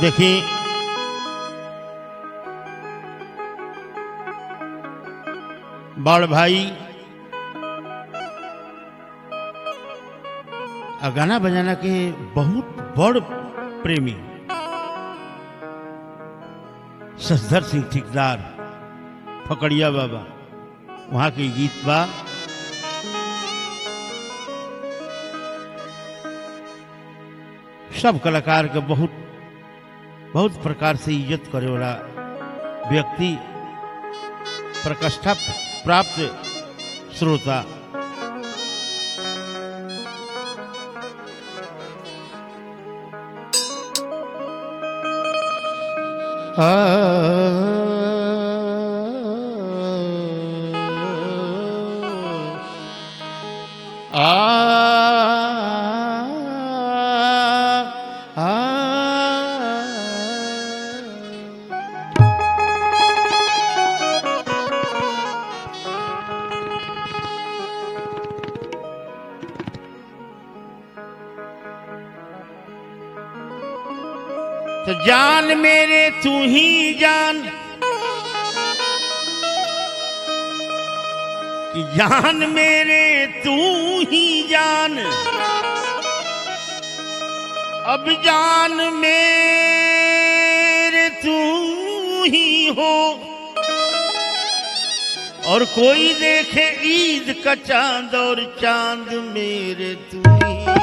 देखी बड़ भाई आ गाना बजाना के बहुत बड़ प्रेमी ससधर सिंह ठेकेदार फकड़िया बाबा वहाँ के गीत बा सब कलाकार के बहुत बहुत प्रकार से इज्जत करे वाला व्यक्ति प्रकष्ठा प्राप्त श्रोता तो जान मेरे तू ही जान कि जान मेरे तू ही जान अब जान मेरे तू ही हो और कोई देखे ईद का चांद और चांद मेरे तू ही हो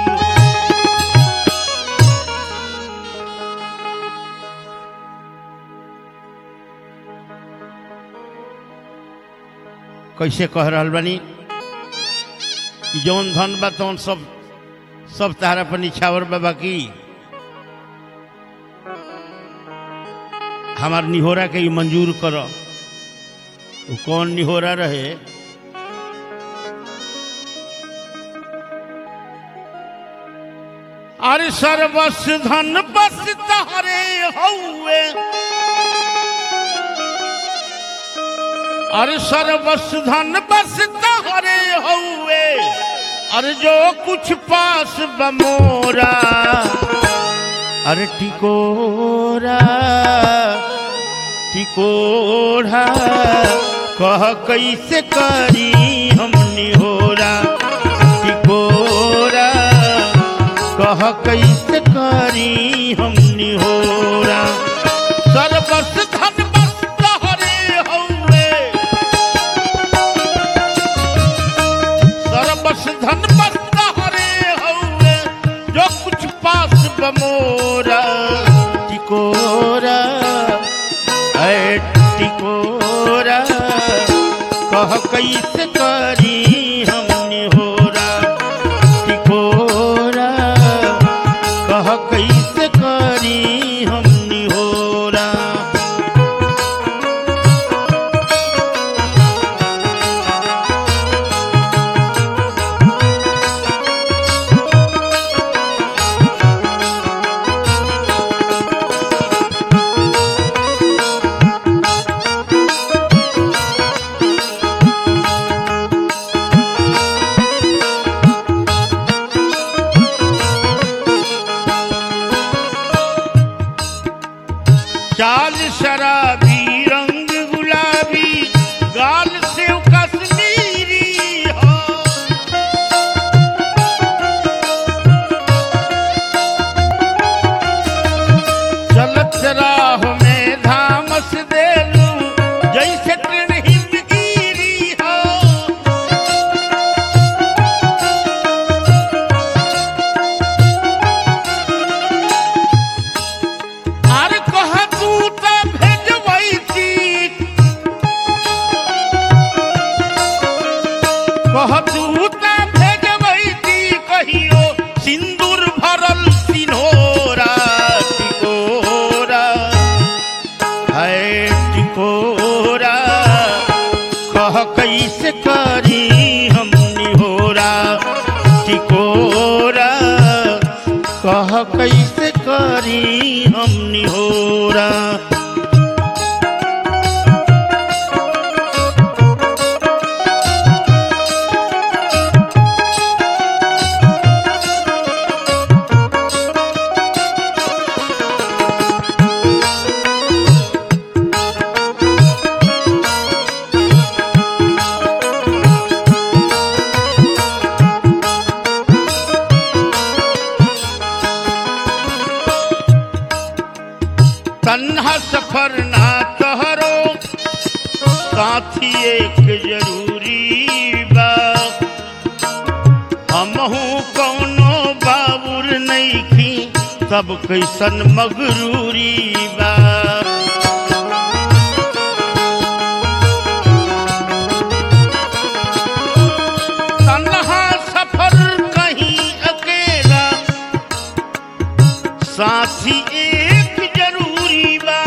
कैसे कह रहल बानी कि जौन धन बा तौन सब सब तारा पर निछावर बाबा की हमार निहोरा के ई मंजूर कर वो कौन निहोरा रहे अरे सर्वस धन बस तहरे हौवे अरे सर्वस धन बस तहरे हौवे अरे जो कुछ पास बमोरा अरे टिकोरा टिकोरा कह कैसे करी हम निहोरा टिकोरा कह कैसे करी हम निहोरा सर्वस धन बस तहरे हौवे सर्वस धन बस तहरे हौवे जो कुछ पास बमोरा टिकोरा ऐ टिकोरा कह कैसे करी हम निहोरा टिकोरा कह कैसे करी हम निहोरा चाल शराबी रंग गुलाबी गाल से कश्मीरी हो चलत राह में धामस देलू जैसे ट्रेन हिंदगीरी हो अरे कह तू त भेजबैती कह तू त भेजबैती कहियो सिंदूर भरल सिन्होरा टिकोरा है टिकोरा कह कैसे करी हम निहोरा टिकोरा कह कैसे करी हम निहोरा सफर ना तहरो साथी एक जरूरी बा हमहू कौनो बाबुर नईखी सब कैसन मगरूरी बा तन्हा सफर कहीं अकेला साथी एक जरूरी बा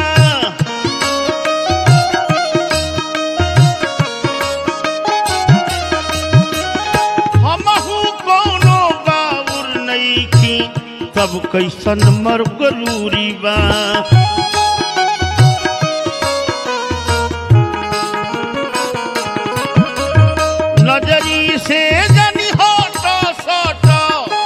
हमहू कोनो बाबुर नईखी तब कैसन मर गरूरी बा नजरी से जनी होटो सोटो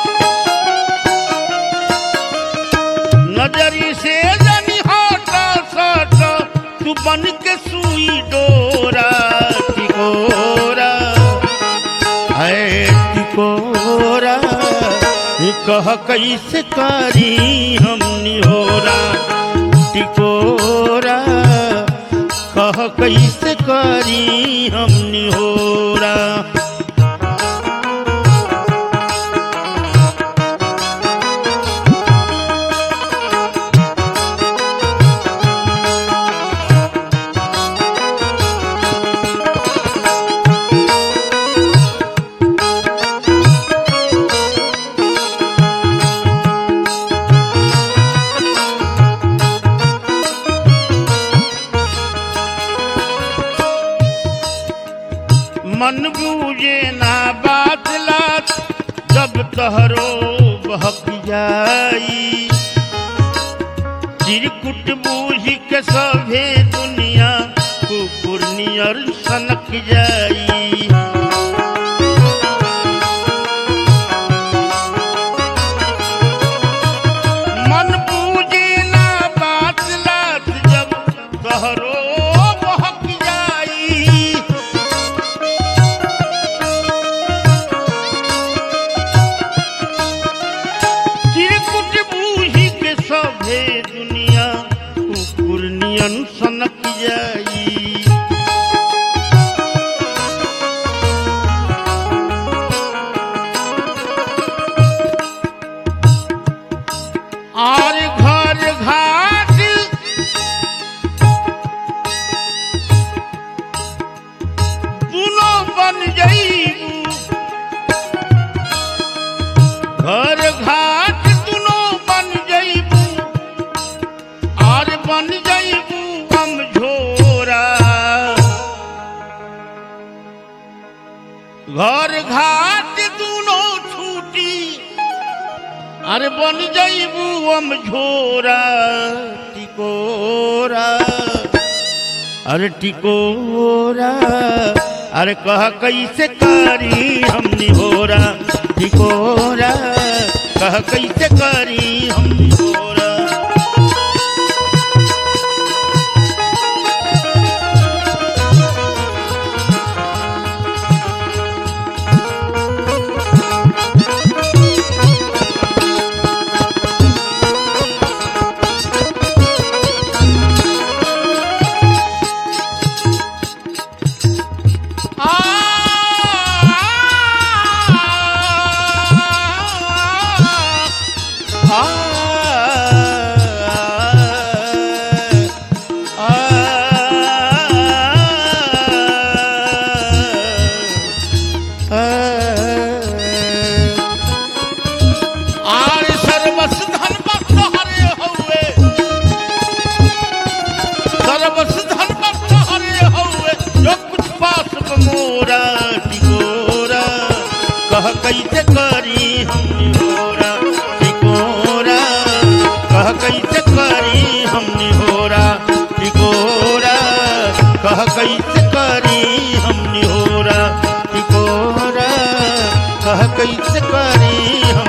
नजरी से जनी होटो सोटो तू बन के सुई डोरा टिकोरा है टिकोरा ये कह कैसे करी हमनी होरा टिकोरा कह कैसे करी हमनी होरा मन बूझे ना बात लात जब तहरो बहक जाई चिरकुट बूझ के सभे दुनिया कुकुर नियर सनक जाई मन बूझे ना बात लात जब तहरो बहक जाई चिरकुट बूझी के सभे दुनिया कुकुर नियन सनक जाई और घर घाट दुनो बन जाईबू घर घाट दुनो बन जईबू और बन जईबू हम झोरा घर घाट दुनो छूटी अरे बन जईबू हम झोरा टिकोरा अरे टिकोरा अरे कह कैसे करी हम निहोरा टिकोरा कह कैसे करी हम निहोरा आर सर्वस धन भक्त हरे हौवे सर्वस धन भक्त हरे हौवे जो कुछ पास मोरा टिकोरा कह कैसे करी हम निहोरा टिकोरा कह कैसे करी हम निहोरा टिकोरा कह कैसे करी हम निहोरा टिकोरा कह कैसे करी हम